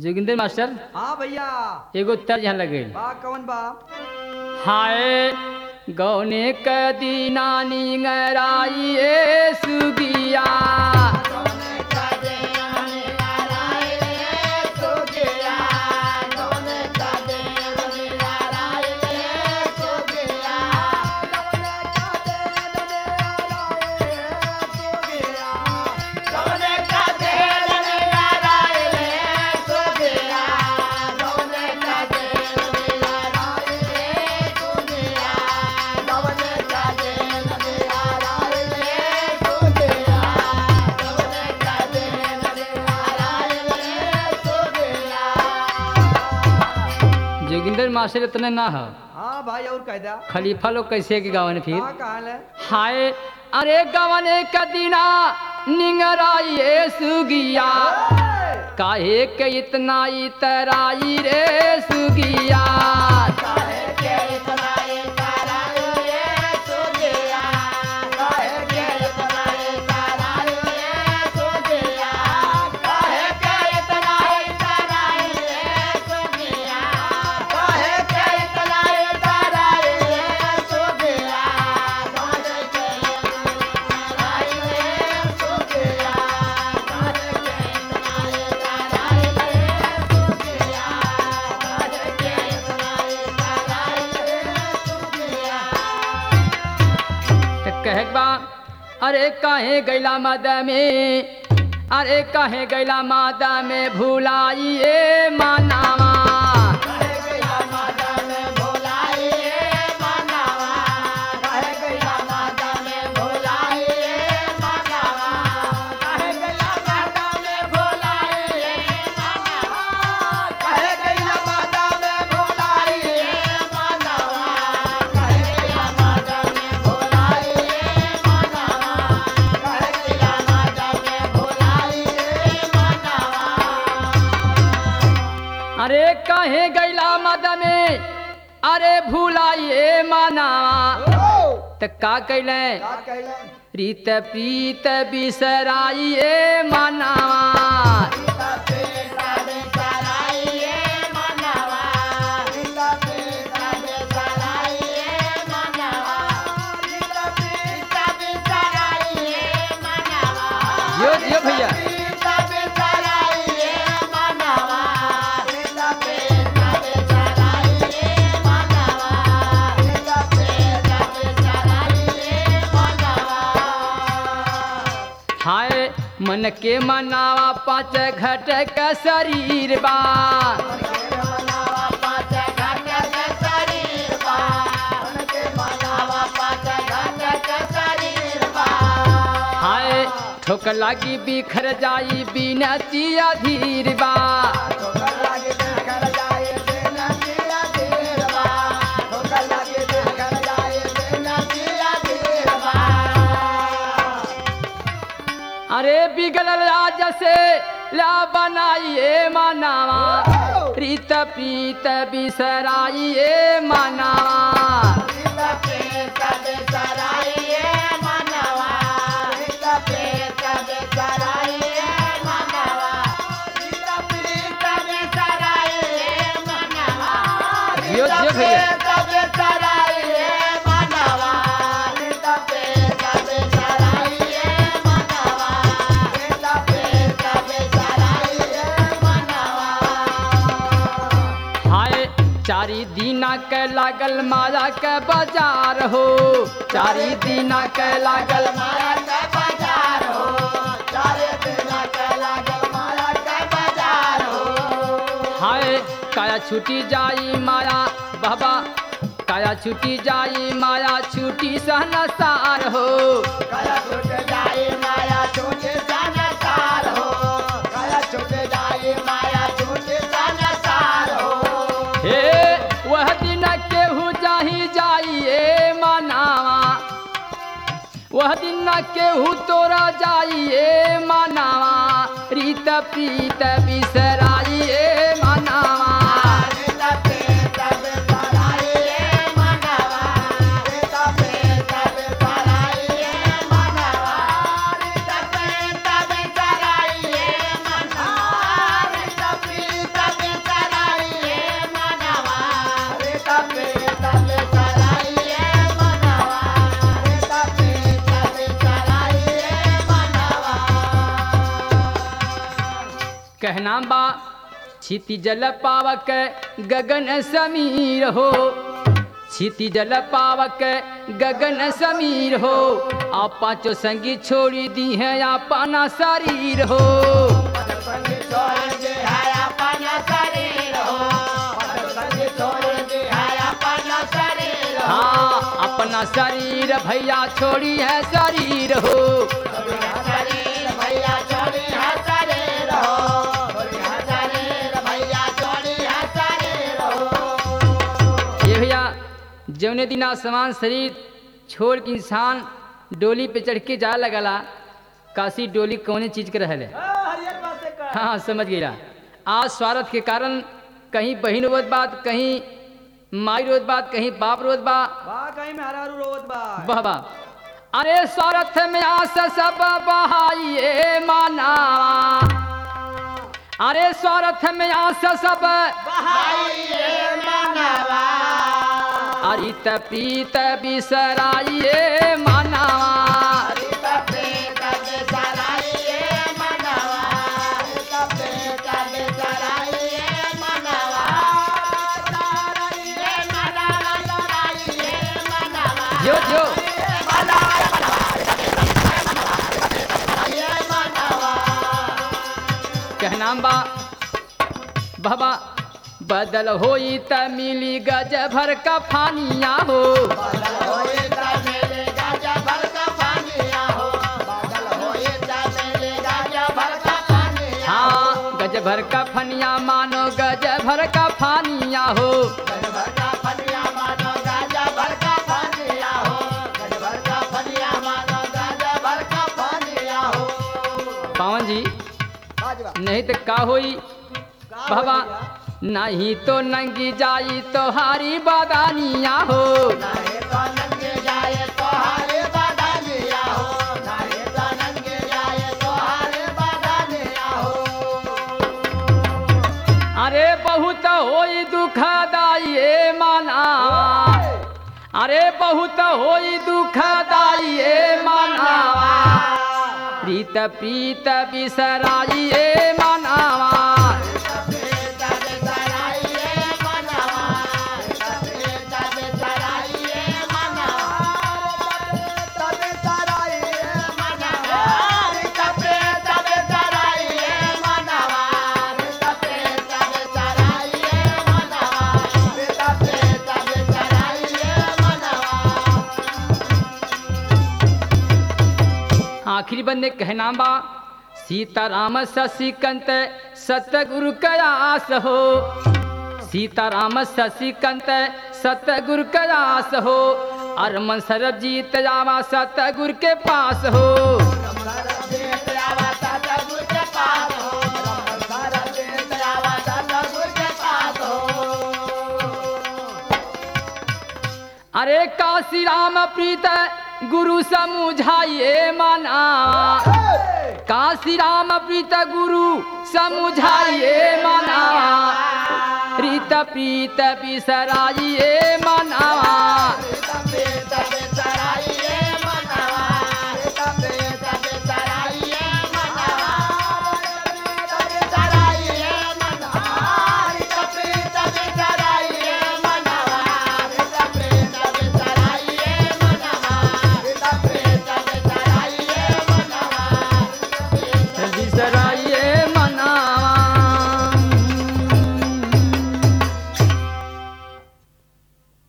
Joginder master हाँ भैया एगो तर्ज यहाँ लगे बा कवन बा हाय गौने कदी नानी गराई ए सुगिया जोगिंदर मास्टर इतने ना हो हाँ भाई और कह दा खलीफा लोग कैसे के गावन फिर कहाँ कहाँ है हाय अरे गवने कदीना निंगराई ए सुगिया काहे के इतना इतराई रे सुगिया त कहे के बा अरे काहे गैला मद में अरे काहे गैला मादा में भुलाई ए मानावा अरे काहे गैला मद में अरे भुलाई ए मानावा त का कैले प्रीत प्रीत बिसराई ए मानावा जियो जियो भैया हाय मन के मनावा पाँच घट का शरीर बा हाय ठोक लागी बिखर जाई बिनती अधीर बा अरे बिगल राज से ला बनाइए मानावा प्रीत प्रीत बिसराइए मानावा जियो जियो भैया हाय चारी दीना के लागल माया के बाजार हो चारी दीना के लागल माया के बाजार हो हाय काया छूटी जाई माया बाबा काया छूटी जाई माया छूटी सहनसार हो हे वह दिन केहू जाही जाइए मनावा वह दिन केहू तोरा जाइए मनावा रीत प्रीत बिसराइए मनावा Thank you. कहनाम बा छिति जल पावक गगन समीर हो छिति जल पावक गगन समीर हो आप पाँचों संगी छोड़ी दी है अपना शरीर हो हाँ अपना शरीर भैया छोड़ी है शरीर हो ये भैया जौने दिन आसमान शरीर छोड़ के इंसान डोली पे चढ़ के जा लगला काशी डोली कौने चीज के रहल है हरियर बात से कर हाँ समझ गया आज स्वार्थ के कारण कहीं बहन रोत बात कहीं माई रोत बात कहीं बाप रोत बा बा कहीं में हरारू रोवत बा वाह वाह अरे स्वार्थ में आस सब बहाइए माना अरे स्वार्थ में आस सब अरित प्रीत बिसराइए माना जो जो कहनाम बा बाबा बदल होई त मिली गज भर का फानिया हो हाँ गज भर का फनिया मानो गज भर का फानिया हो पावन जी नहीं तो का होई बाबा नहीं तो नंगी जाई तो हारी बादानिया हो अरे बहुत होई दुखदाई ए माना अरे बहुत होई दुखदाई ए माना प्रीत प्रीत बिसराई ए मानावा आखिरी बंदे कहना बा सीताराम शशिकंत सतगुरु कयास हो सीताराम शशिकंत सतगुरु कयास हो अरमन सरबजीत जावा सतगुरु के पास हो अरे काशी राम प्रीत गुरु समुझाइए माना काशी राम प्रीत गुरु समुझाइए माना प्रीत प्रीत बिसराइए माना